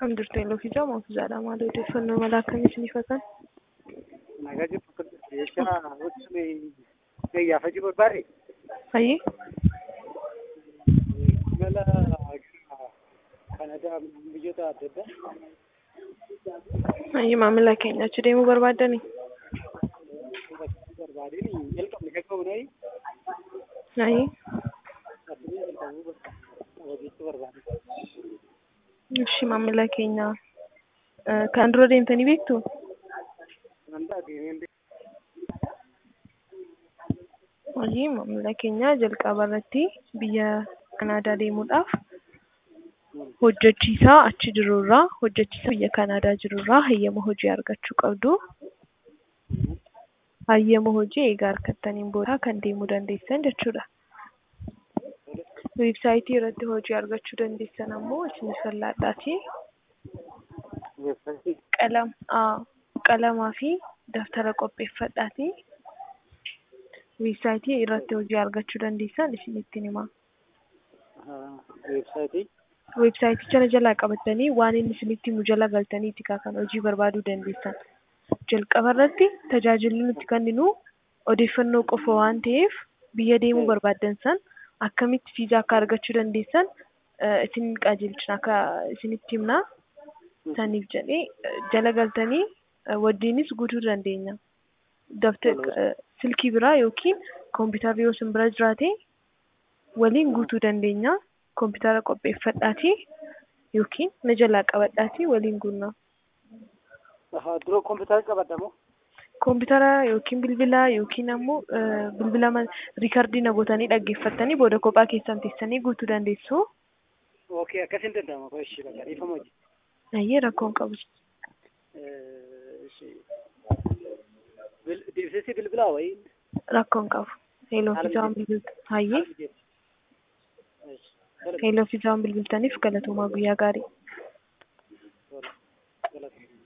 Kan jirtu yeroo fi jaama ofiisaadha maal odeeffannoo mala akkamii isiniif hatan? Nagaa jirtu jecha hojii gayyaafachuu barbaade Hayyee mala Kanadaa biyyoota adda addaa hayyee maamila keenya achi deemuu barbaaddani? barbaadeen jalqabne qaqqabnee Hayyee addunyaa jalqabuu barbaade hojiitti barbaade. Ishi maamila keenya eh, kan dura deemtanii beektu? Wanta adeemeen Hayyee maamila keenya jalqaba irratti biyya Kanaadaa deemuudhaaf hojjechiisaa achi jirurraa hojjechiisaa biyya Kanaadaa jirurraa hayyama hojii argachuu qabdu. Hayyama hojii egaa argattaniin booda kan deemuu dandeessan jechuudha. Weebsaayitii irratti hojii argachuu dandeessan ammoo isiniif fallaadhaati. weebsaayitii Qalam, aa, qalamaa fi daftara qopheeffadhaati. Weebsaayitii irratti hojii argachuu dandeessan isinittiin hima. weebsaayitii Weebsaayiticha jalaa qabattanii waan inni isinitti himu jala galtaniiti kaa kan hojii barbaaduu dandeessan. Jalqaba irratti tajaajilli nuti kenninu odeeffannoo qofa waan ta'eef biyya deemuu barbaaddan san akkamitti viizaa akka argachuu dandeessan eh, isin qajeelchina akka isinitti himna. Saniif jedhee eh, jala galtanii eh, wajjinis guutuu dandeenya. Daftara silkii biraa yookiin kompiitarri yoo isin bira jiraate waliin guutuu dandeenya. Kompiitara qopheeffadhaatii yookiin na jalaa qabadhaatii waliin guunnaa. dura kompiitara qabadhamoo Kompiitara yookiin bilbila yookiin ammoo eh, bilbila ma- riikardii na gootanii dhaggeeffattanii booda kophaa keessan teessanii guutuu dandeessu. okay akkasin danda'ama koo ishii bakka dhiifama hojii Ayyee rakkoon qabu. dibsisii bilbilaa wayii Rakkoon qabu. Heeloo fi isaan bilbiltu. Hayyee heeloo fi isaan bilbiltaniif galatoomaa guyyaa gaarii.